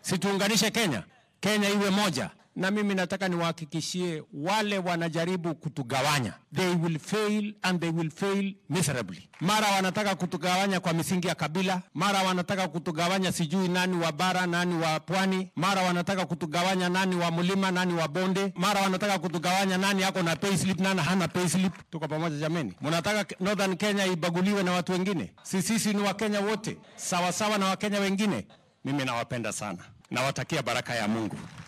Si tuunganishe Kenya, Kenya iwe moja. Na mimi nataka niwahakikishie wale wanajaribu kutugawanya, they will fail and they will fail miserably. Mara wanataka kutugawanya kwa misingi ya kabila, mara wanataka kutugawanya sijui nani wa bara, nani wa pwani, mara wanataka kutugawanya nani wa mlima, nani wa bonde, mara wanataka kutugawanya nani ako na payslip, nani hana payslip. Tuko pamoja jameni? Mnataka Northern Kenya ibaguliwe na watu wengine? Si sisi ni Wakenya wote sawasawa na Wakenya wengine? Mimi nawapenda sana, nawatakia baraka ya Mungu.